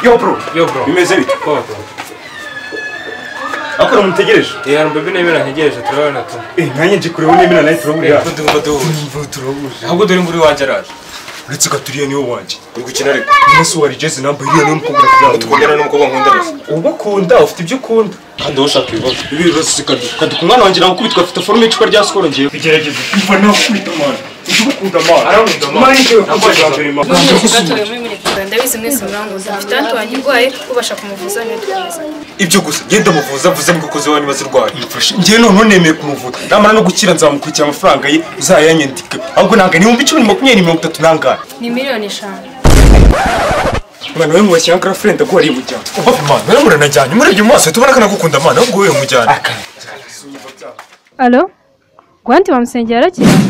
yo bro yo bro bimeze bite koba bro ariko ntamutegereje eee mbabi nemera ntegereje turabona tu nanjye nje kureba nemera nawe turahurira eee ko tugomba duhuje mvura turahuje ahubwo dore imvura iwanjye araje uretse gaturiya niwe wanjye uri gukina ariko umunsi wari jezi namba iriya niwe mukobwa kugira tukundana ngo n'umukobwa nkunda gusa uba ukunda ufite ibyo ukunda kandi wowe ushaka ibibazo ibi bibazo si kadu kadu ku mwana wanjye nawe ukubitwa afite forume y'icupa rya sikoro ngewe bigerageze kuva nawe ukubita amana ujye ugukunda amana Arawunda amana. amana ngewe kuko bwa mbere mama bwatorewe muri muri Uganda ndabizi mwese muranguza mfite hano wanjye urwaye ubasha kumuvuza niwe dukomeza ibyo gusa genda muvuze avuze mu kukozi wanyu maze urwaye mfashe ngewe noneho nemeye kumuvuga namara no gukira nzamukurikira amafaranga ye uzayanyandike ahubwo ntabwo ni ibihumbi icumi na makumyabiri mirongo itatu n'angahe ni miliyoni eshanu mwana we mubashyiye ankara furenda ko wariye umuryango uba imana rero muranajyanye umurebye mu maso uhita ubona ko anagukunda amana ahubwo wowe umujyana alo rwanti bamusengera yarakira